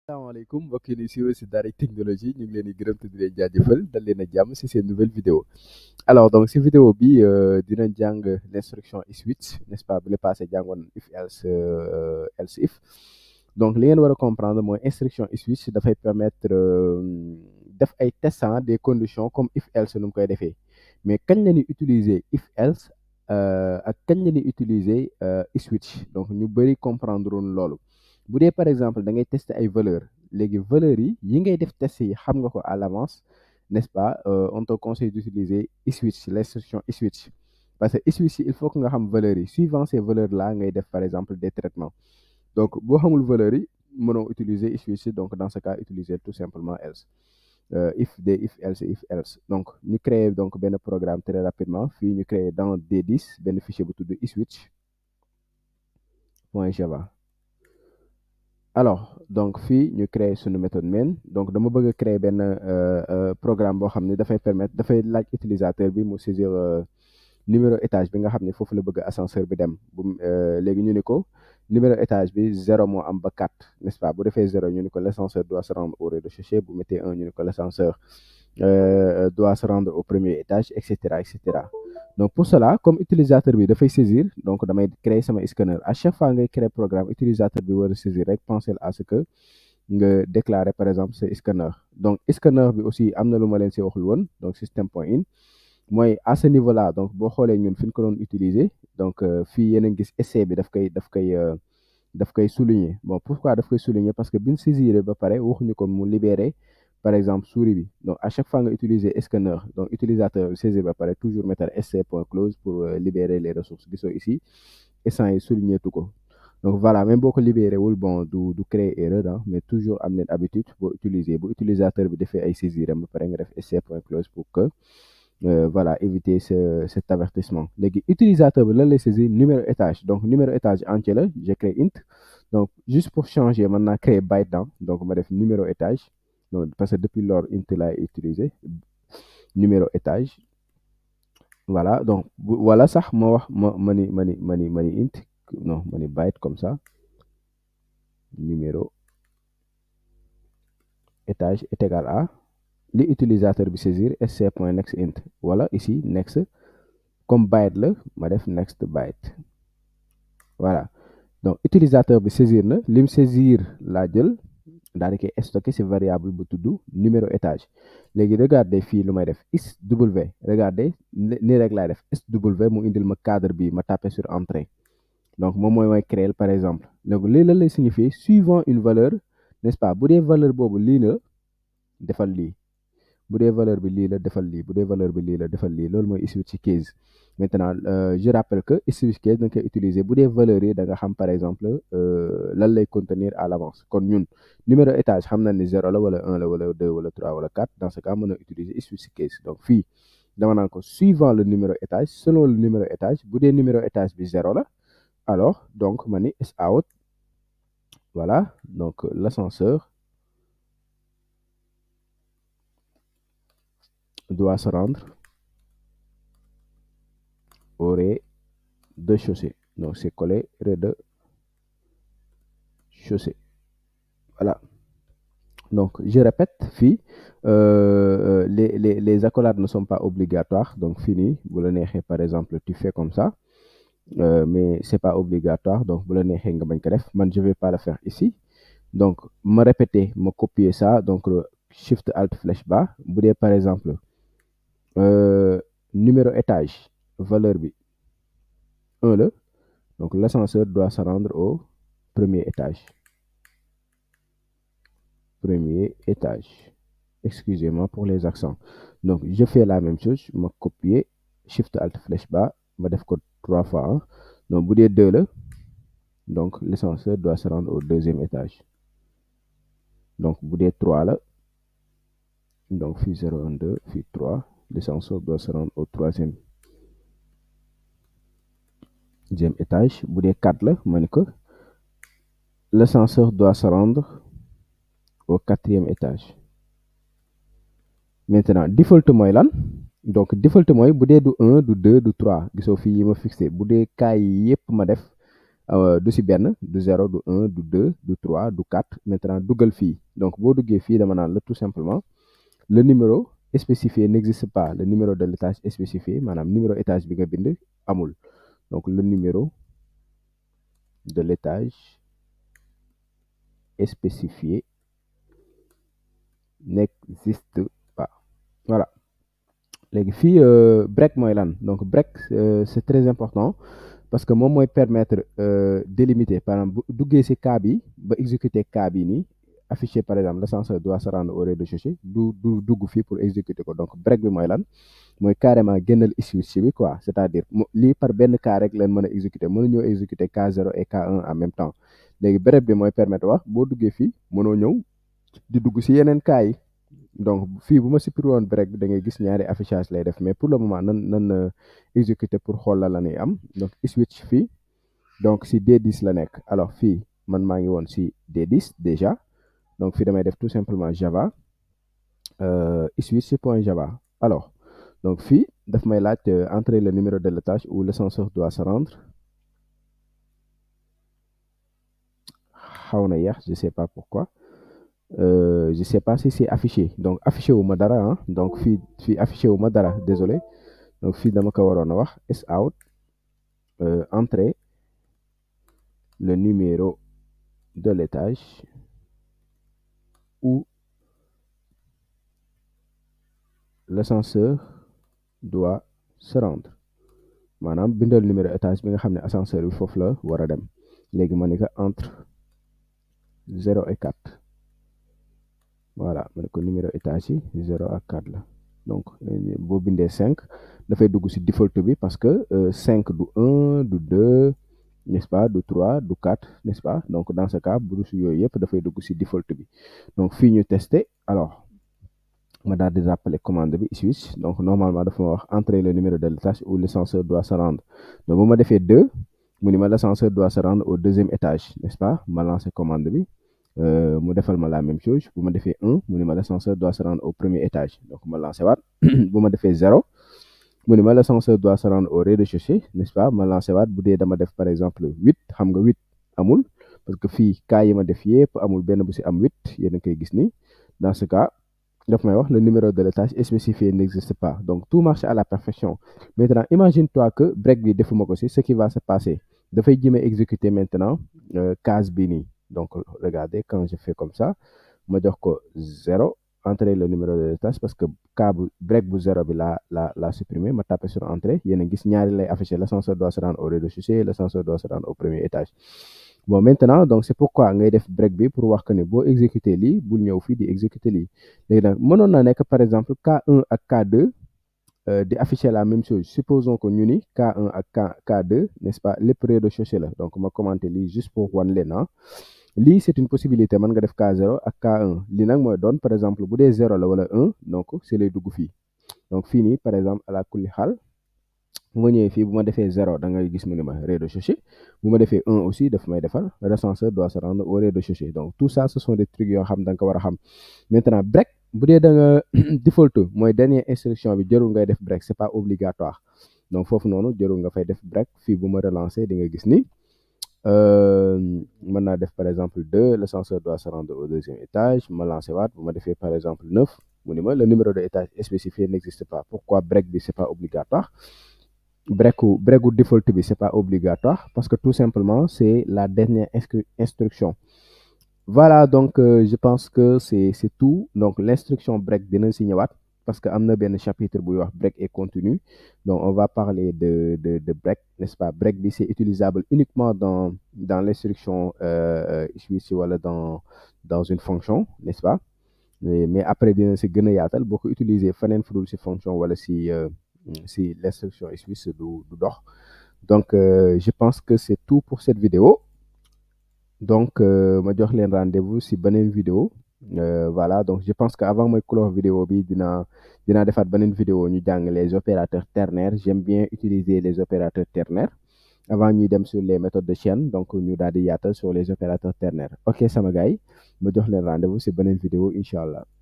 asalaamaaleykum mbokk yi di suivre si Daaray Technologie ñu ngi leen di gërëm te di leen jaajëfal dal leen a jàmm si seen nouvelle vidéo alors donc si vidéo bi dinañ jàng l' instruction is switch n' est ce pas bu le passé jàngoon if else else if donc li ngeen war a comprendre mooy instruction is switch dafay permettre def ay testant des conditions comme if else nu mu koy defee mais kañ la ñuy utiliser if else ak kañ la ñuy utiliser is switch donc ñu bëri comprendre woon loolu. bu dee par exemple da ngay tester ay valeurs léegi valeurs yi yi ngay def test yi xam nga ko à l'avance n'est-ce pas on te conseille d'utiliser switch l'instruction switch parce que switch il faut que nga xam valeurs yi suivant ces valeurs là ngay def par exemple des traitements donc boo xamul valeurs yi mënoo utiliser switch donc dans ce cas utiliser tout simplement else if de if else if else donc ñu créer donc benn programme très rapidement fii ñu créer dans D10 benn fichier bu tudd switch point java alors donc fii ñu créer suñu méthode main donc dama bëgg a créer benn programme boo xam ne dafay permettre dafay laaj utilisateur bi mu saisir numéro étage bi nga xam ne foofu la bëgg ascenseur bi dem bu léegi ñu ni ko numéro étage bi zéro moo am ba quatre n'est-ce pas bu defee zéro ñu ni ko l'ascenseur doit se rendre au rez-de-chaussée bu mettee un ñu ni ko l'ascenseur doit se rendre au premier étage et cetera et cetera donc pour cela comme utilisateur bi dafay saisir donc damay créer sama scanner à chaque fois ngay créer programme utilisateur bi war a saisir rek penser à ce que nga déclarer par exemple ce scanner donc scanner bi aussi am na lu ma leen si waxul woon donc système point in mooy à ce niveau là donc boo xoolee ñun fi ñu ko doon utiliser donc fii yéen a gis essai bi daf koy daf koy daf koy souligner bon pourquoi daf koy souligner parce que biñ saisir ba pare waxuñu ko mu libérer par exemple souris bi donc à chaque fois nga utiliser scanner donc utilisateur saisir ba pare toujours mettre sc point close pour libérer les ressources gisoo ici instant yi souligner tu ko donc voilà même boo ko libéré wul bon du du créer erreur ah mais toujours am leen habitude boo utiliser bu utilisateur bi defee ay saisir am ba pare nga def sc point close pour que voilà éviter ce cet avertissement léegi utilisateur bi lan lay saisir numéro étage donc numéro étage entier la je crée int donc juste pour changer mën naa créer byte dans donc ma def numéro étage donc parce que depuis lors int laay utiliser numéro étage voilà donc voilà sax ma wax ma ma ni ma ni ma ni ma ni int non ma ni byte comme ça numéro étage est égal à li utilisateur bi saisir sc point next int wala ici next comme byte la ma def next byte voilà donc utilisateur bi saisir na lim saisir laa jël daal di koy stocké ci variable bu tudd numéro étage léegi regardez fii lu may def is w regardez nii rek laay def sw mu indil ma cadre bi ma tapé sur entrée donc moom mooy mooy créer par exemple donc lii lan lay signifier suivant une valeur n'est-ce pas bu dee valeur boobu lii la defal lii bu dee valeur bi lii la defal lii bu dee valeur bi lii la defal lii loolu mooy switch case maintenant je rappelle que switch case da nga koy utiliser bu dee valeurs yi da nga xam par exemple lan lay contenir à l'avance kon ñun numéro étage xam na ni zéro la wala un la wala deux wala trois wala quatre dans ce cas mën a utiliser switch case donc fii dama naan ko suivant le numéro étage selon le numéro étage bu dee numéro étage bi zéro la alors donc ma ni out voilà donc l'ascenseur doit se rendre au rez-de-chaussée donc c'est collé rez-de-chaussée voilà donc je répète fii euh, les les les accolades ne sont pas obligatoires donc fini bu la neexee par exemple tu fais comme ça euh, mais c'est pas obligatoire donc bu la neexee nga bañ ko def man je vais pas le faire ici donc ma répéter ma copier ça donc shift alt flèche bas bu dee par exemple euh, numéro étage valeur bi 1 la donc l'ascenseur doit se rendre au premier étage premier étage excusez-moi pour les accents donc je fais la même chose ma copier shift alt flèche bas ma def ko trois fois hein? donc bu dee 2 la donc l'ascenseur doit se rendre au deuxième étage donc bu dee 3 la donc fii 0 1 2 fii 3 l'ascenseur doit se rendre au troisième deuxième étage bu dee 4 la ma ne ko l'ascenseur doit se rendre au quatrième étage maintenant default mooy lan donc default mooy bu dee du 1 du 2 du 3 gisoo fii yi ma fixé bu dee cas yi yépp ma def du si benn du zéro du un du deux du trois du quatre maintenant duggal fii donc boo duggee fii dama naan la tout simplement le numéro spécifié n'existe pas le numéro de l'étage spécifié maanaam numéro étage bi nga bind amul donc le numéro de l'étage spécifié n'existe pas voilà léegi fii break mooy lan donc break c'est très important parce que moom mooy permettre délimiter par exemple bu duggee ci cas bi ba exécuter cas bi nii affiché par exemple l'ascenseur doit se rendre au rez-de-chaussée du du dugg fii pour exécuter ko donc break bi mooy lan mooy carrément génnal switch bi quoi c'est-à-dire lii par benn cas rek leen mën a exécuter mënu ñëw exécuter K0 et K1 en même temps léegi break bi mooy permettre wax boo duggee fii mënoo ñëw di dugg ci yeneen cas yi donc fii bu ma supprimer woon break bi da ngay gis ñaari affichage lay def mais pour le moment nan nan exécuter pour xool la la ñuy am donc switch fii donc ci D10 la nekk alors fii man maa ngi woon ci D10 déjà donc fii damay def tout simplement java switch point java alors donc fii daf may laaj entrer le numéro de l'étage où l'ascenseur doit se rendre xaw na yéex je sais pas pourquoi Euh, je sais pas si c'est affiché donc affiché wu ma dara ah donc fii fii affiché wu ma dara désolé donc fii dama ko waroon a wax s out euh, entrer le numéro de l'étage où l'ascenseur doit se rendre maanaam bindal numéro étage bi nga xam ne ascenseur bi foofu la war a dem léegi ma ni ko entre zéro et quatre voilà ma ne ko numéro étage yi zéro ak quatre la donc boo bindee cinq dafay dugg ci default bi parce que cinq du un du deux n'est-ce pas du trois du quatre n'est-ce pas donc dans ce cas bu su yooyu yëpp dafay dugg ci default bi donc fii ñu tester alors ma daal di rappeler commande bi switch donc normalement dafa ma wax entrer le numéro de l'étage où l'ascenseur doit se rendre donc bu ma defee deux mu ni ma l'ascenseur doit se rendre au deuxième étage n'est-ce pas ma lancer commande bi mu defal ma la même chose bu ma defee un mu ni ma l'ascenseur doit se rendre au premier étage donc ma lancer waat bu ma defee zéro mu ni ma l'ascenseur doit se rendre au rez-de-chaussée n'est-ce pas ma lancer waat bu dee dama def par exemple huit xam nga huit amul parce que fii cas yi ma def yépp amul benn bu ci am huit yéen a koy gis ni dans ce cas daf may wax le numéro de l'étage spécifié n'existe pas donc tout marche à la perfection maintenant imagine-toi que break bi defuma ko ci ce qui va se passer dafay jéem a exécuter maintenant case bi nii donc regardez quand je fais comme ça ma jox ko zéro entrer le numéro de l'étage parce que cas bu break bu zéro bi la la la supprimer ma taper sur entrée yéen a gis ñaari lay afficher l'ascenseur doit se rendre au rez-de-chaussée l'ascenseur doit se rendre au premier étage bon maintenant donc c'est pourquoi ngay def break bi pour wax que ne boo exécuter lii bul ñëw fii di exécuter lii léegi nag mënoon na nekk par exemple K1 ak K2 di afficher la même chose supposons que ñu ni K1 ak K K2 n'est-ce pas lépp rez-de-chaussée la donc ma commenter lii juste pour wan leen ah lii c'est une possibilité mën nga def K0 ak K1 lii nag mooy doon par exemple bu dee 0 la wala 1 donc c'est lay dugg fii donc fii nii par exemple à la kulli xaal bu ma ñëwee fii bu ma defee 0 da ngay gis mu ne ma rez-de-chaussée bu ma defee 1 aussi daf may defal l'ascenseur doit se rendre au rez-de-chaussée donc tout ça ce sont des trucs yoo xam da nga ko war a xam maintenant break bu dee da nga default mooy dernière instruction bi jarul ngay def break c'est pas obligatoire donc foofu noonu jarul nga fay def break fii bu ma relancer di nga gis ni mën naa def par exemple 2 l'ascenseur doit se rendre au deuxième étage ma lancer waat bu ma defee par exemple 9 mu ni ma le numéro de étage spécifié n'existe pas pourquoi break bi c'est pas obligatoire breaku breaku default bi c'est pas obligatoire parce que tout simplement c'est la dernière instruction voilà donc euh, je pense que c'est c'est tout donc l'instruction break dina si ñëwaat parce que am na benn chapitre buy wax break et continu donc on va parler de de de break n'est-ce pas break bi c'est utilisable uniquement dans dans l'instruction euh, switch wala dans dans une fonction n'est-ce pas mais, mais après dina si gën a yaatal boo ko utiliser feneen fu dul si fonction wala si euh, si l'instruction switch du du dox donc je pense que c'est tout pour cette vidéo donc ma jox leen rendez-vous si beneen vidéo Euh, voilà donc je pense que avant mooy clore vidéo bi dina dinaa defaat beneen vidéo ñu jàng les opérateurs ternaires j'aime bien utiliser les opérateurs ternaires avant ñuy dem sur les méthodes de chaîne donc ñu daal di yaatal sur les opérateurs ternaires ok sama gars yi ma jox leen rendez-vous si beneen vidéo incha allah